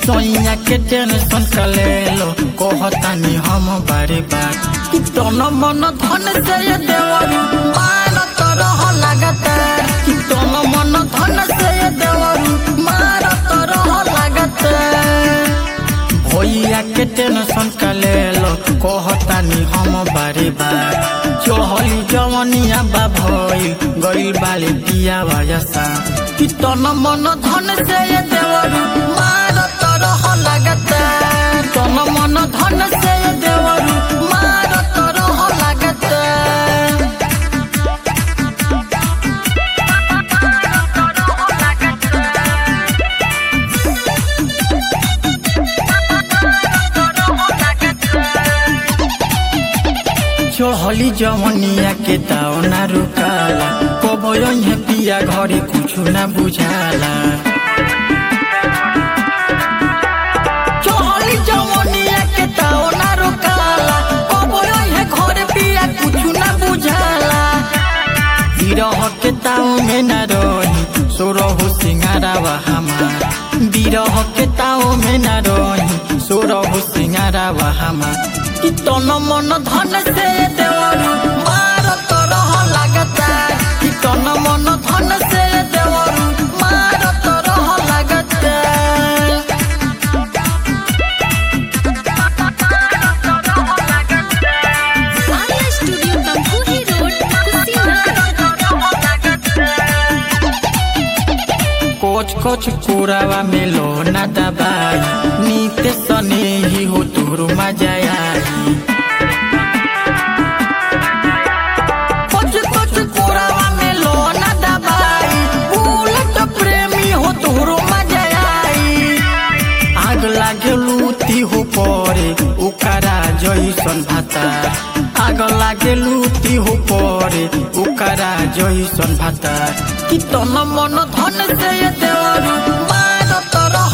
सोइया के टेंशन कलेलो कहतानी हम बारे बार कि तन मन धन से ये देवरू मारत रह लगातार कि तन मन धन से ये देवरू मारत रह लगातार भैया के टेंशन कलेलो कहतानी हम बारे बार चहली जवनिया बा भइल गइल बाले पिया वयसा कि तन मन धन से ये देवरू मारत रह लगातार तन मन धन से ये देवरू मारत रह लगातार चहली जवनिया के ताओ ना रुकाला कबो यहाँ पिया घरे कुछ ना बुझाला चहली जवनिया के ताओ ना रुकाला कबो यहाँ घरे पिया कुछ ना बुझाला बिरह के ताओ में ना रही सोरहु सिंगारावा हमार बिरह के ताओ में ना रही सोरहु सिंगारावा हमार कि तन मन धन से देवरू मारत रह लगातार कि तन मन धन से देवरू मारत रह लगातार आर्या स्टूडियो तमकुही रोड कुशीनगर कोच कोच कोरावा में लो ना दबाई नीते सने ही हो तोर मजा आई कोच कोच कोरावा में लो ना दबाई उलट प्रेमी हो तोर मजा आई आग लागे लूती हो परे उकारा जैसन भातार आग लागे लूती हो परे उकारा जैसन भातार कि तन मन धन से ये देवरू मारत रह